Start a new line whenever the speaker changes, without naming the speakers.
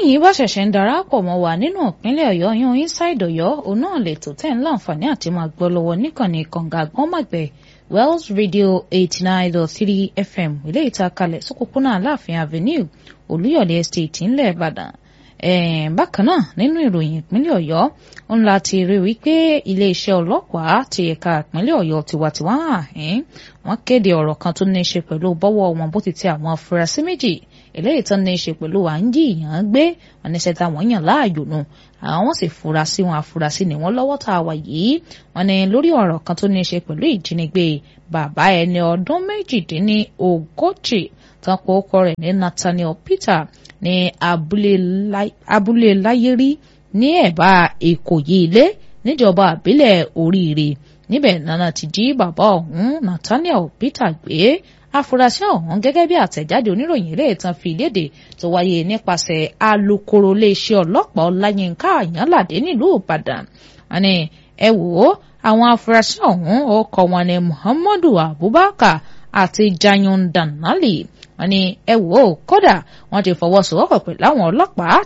bẹ́yìn bá ṣẹ̀ṣẹ̀ ń darapọ̀ mọ́ wa nínú ìpínlẹ̀ ọ̀yọ́ yan inside ọ̀yọ́ òun náà lè tó tẹ̀ ń láǹfààní àti máa gbọ́ lọ́wọ́ níkànnì kànga gbọ́nmàgbẹ̀ wells radio eighty nine dot three fm ilé ìta kalẹ̀ sókòpónà aláàfin avenue olúyọ̀lé estate ńlẹ̀ ìbàdàn bákan náà nínú ìròyìn ìpínlẹ̀ ọ̀yọ́ ń la ti rí wípé iléeṣẹ́ ọlọ́pàá ti ẹ̀ka ìpínlẹ̀ ọ̀yọ́ tiwantiwa hàn wọ́n kéde ọ̀rọ̀ kan tó ní í ṣe pẹ̀lú bọ́wọ́ wọn bó ti tẹ àwọn afurasí méjì eléyìí tán ní í ṣe pẹ̀lú à ń jí ìyàn gbé wọn ní sẹ́ta wọ́n yàn láàyò nù àwọn sì fura sí wọn afurasí ni wọ́n lọ́wọ́ tá a wà yìí wọ́n ní lórí ọ̀rọ̀ kan tó ní í ṣe pẹ̀lú ìjínigbé bàbá ẹni ọdún méjìdínní ogójì tán kó kọ rẹ̀ ní Nathaniel Peter ní abúlé láyérí ní ẹ̀bá Ìkòyí ilé níjọba àbílẹ̀ Oríire níbẹ̀ nana ti jí bàbá ọ̀hún Nathaniel Peter gbé afurasí ọ̀hún gẹ́gẹ́ bí àtẹ̀jáde oníròyìn ilé ìtàn fi léde tó wáyé nípasẹ̀ alukoro iléeṣẹ́ ọlọ́pàá ọláyínká àyànládé nílùú ìbàdàn wọ́n ní ẹ wò ó àwọn afurasí ọ̀hún ọkọ̀ wọn ní muhammadu abubakar àti jayun danali wọ́n ní ẹ wò ó kódà wọ́n ti fọwọ́sowọ́pọ̀ pẹ̀lú àwọn ọlọ́pàá